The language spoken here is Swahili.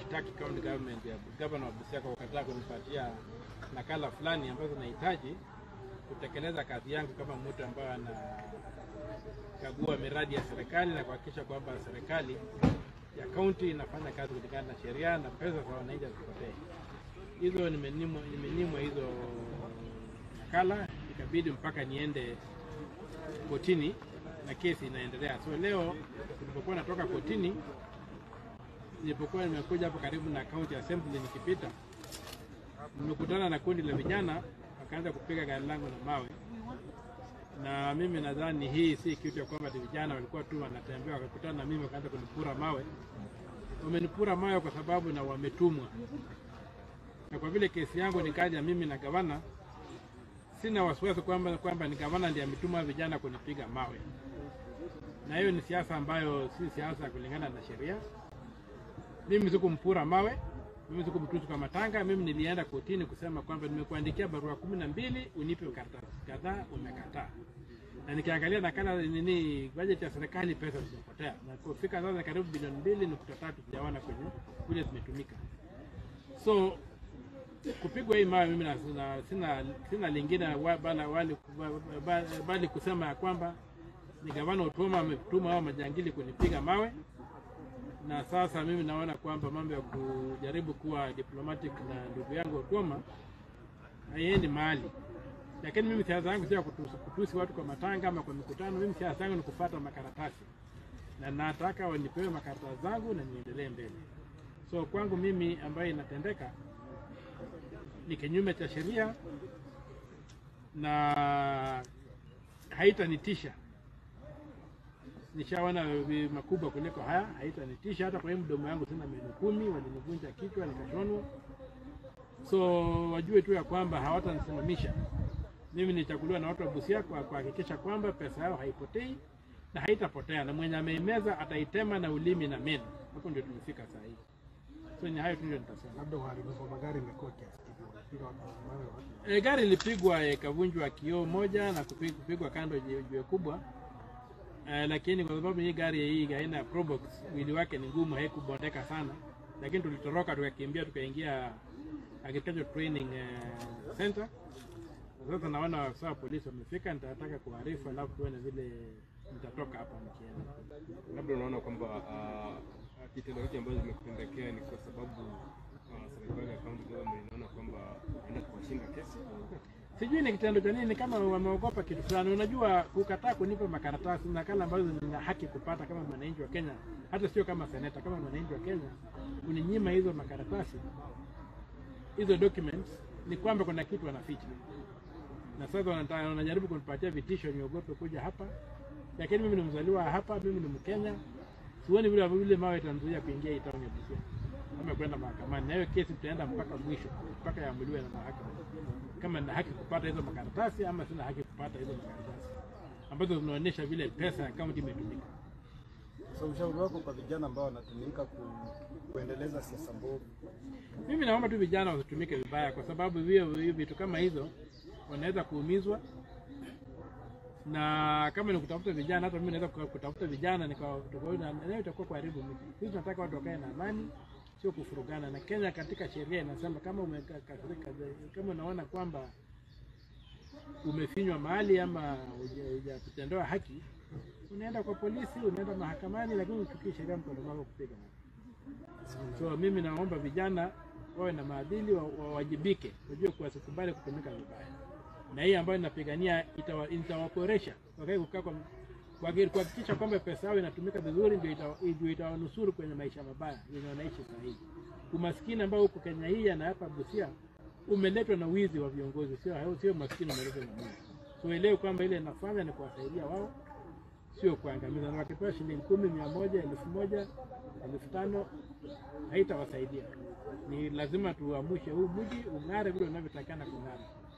naitaki county government ya governor wa Busia kwa kukataa kunipatia nakala fulani ambazo nahitaji kutekeleza kazi yangu kama mtu ambaye anakagua miradi ya serikali na kuhakikisha kwamba serikali ya kaunti inafanya kazi kulingana na sheria na pesa za wananchi hazipotee. Hizo nimenyimwa nimenyimwa hizo nakala, ikabidi mpaka niende kotini na kesi inaendelea. So leo nilipokuwa natoka kotini, nilipokuwa nimekuja hapo karibu na county assembly nikipita, nimekutana na kundi la vijana wakaanza kupiga gari langu na mawe, na mimi nadhani hii si kitu ya kwamba ati vijana walikuwa tu wanatembea wakakutana na mimi wakaanza kunipura mawe. Wamenipura mawe kwa sababu na wametumwa, na kwa vile kesi yangu ni kaja mimi na gavana, sina wasiwasi kwamba kwamba ni gavana ndiye ametuma vijana kunipiga mawe, na hiyo ni siasa ambayo si siasa kulingana na sheria. Mimi sikumpura mawe, mimi sikumtusi kwa matanga. Mimi nilienda kotini kusema kwamba nimekuandikia barua kumi na mbili unipe karatasi kadhaa, umekataa. Na nikiangalia nakala nini bajeti ya serikali, pesa zimepotea, na kufika sasa karibu bilioni mbili nukta tatu sijaona kwenye kule zimetumika. So kupigwa hii mawe mimi na- sina, sina, sina lingine wa- bala, wali, ba- ba- bali kusema ya kwamba ni gavana Otuoma ametuma hao majangili kunipiga mawe, na sasa mimi naona kwamba mambo ya kujaribu kuwa diplomatic na ndugu yangu Otuoma haiendi mahali. Lakini mimi siasa yangu sio ya kutusi, kutusi watu kwa matanga ama kwa mikutano. Mimi siasa yangu ni kufuata makaratasi, na nataka wanipewe makaratasi zangu na niendelee mbele. So kwangu mimi ambayo inatendeka ni kinyume cha sheria na haitanitisha. Nishaona vi- makubwa kuliko haya, haitanitisha. Hata kwa hii mdomo yangu sina meno kumi, walinivunja kichwa nikashonwa. So wajue tu ya kwamba hawatanisimamisha. Mimi nichaguliwa na watu wa Busia kwa kuhakikisha kwamba pesa yao haipotei na haitapotea, na mwenye ameimeza ataitema na ulimi na meno. Hapo ndio tumefika saa hii. So ni hayo tu ndio nitasema. labda uharibifu wa magari imekuwa kiasi kipi? Wanapiga watu mawe watu E, gari ilipigwa ikavunjwa kioo moja na kupi- kupigwa kando jiwe jiwe kubwa e, lakini kwa sababu hii gari hii aina ya Probox mwili wake ni ngumu, haikubondeka sana, lakini tulitoroka tukakimbia tukaingia agricultural training eh, center. Na Sasa naona afisa wa polisi wamefika, nitataka kuarifu, alafu tuone vile nitatoka hapa nikienda. labda unaona kwamba uh, kitendo hiki ambacho zimekutendekea ni kwa sababu uh, serikali ya county government inaona kwamba inaenda kuwashinda kesi sijui ni kitendo cha nini, kama wameogopa kitu fulani. Unajua, kukataa kunipa makaratasi nakala ambazo nina haki kupata kama mwananchi wa Kenya, hata sio kama seneta, kama mwananchi wa Kenya, uninyima hizo makaratasi, hizo documents, ni kwamba kuna kitu wanaficha, na sasa wanataka- wanajaribu kunipatia vitisho niogope kuja hapa, lakini mimi ni mzaliwa hapa, mimi ni Mkenya. Sioni vile vile mawe itanizuia kuingia hii town ya Busia ama kwenda mahakamani, na hiyo kesi tutaenda mpaka mwisho, mpaka iamuliwe na mahakama kama nina haki kupata hizo makaratasi ama sina haki kupata hizo makaratasi ambazo zinaonyesha vile pesa ya kaunti imetumika. So ushauri wako kwa vijana ambao wanatumika ku, kuendeleza siasa mbovu Mimi naomba tu vijana wasitumike vibaya, kwa sababu hiyo hiyo vitu kama hizo wanaweza kuumizwa, na kama ni kutafuta vijana, hata mimi naweza kuka- kutafuta vijana nikawa tofauti na nayo itakuwa kuharibu mji. Sisi tunataka watu wakae na amani, sio kufurugana. Na Kenya katika sheria inasema kama umekasirika, kama unaona kwamba umefinywa mahali ama huja- hujatendewa haki, unaenda kwa polisi, unaenda mahakamani, lakini uchukii sheria mkono wako kupiga mtu. So mimi naomba vijana wawe na maadili, wa- wawajibike, wajue kuwa wasikubali kutumika vibaya, na hii ambayo inapigania itawa- itawaboresha wakae kukaa kwa kwa- kuhakikisha kwamba pesa yao inatumika vizuri, ndio itawa- ndio itawanusuru kwenye maisha mabaya yenye wanaishi saa hii. Umaskini ambao huko Kenya hii na hapa Busia umeletwa na wizi wa viongozi, sio sio maskini umeletwa na wizi. So elewe kwamba ile inafanya ni kuwasaidia wao sio kuangamiza. Na wakipewa shilingi kumi, mia moja, elfu moja, elfu tano haitawasaidia. Ni lazima tuamshe huu mji ung'are vile unavyotakana kung'ara.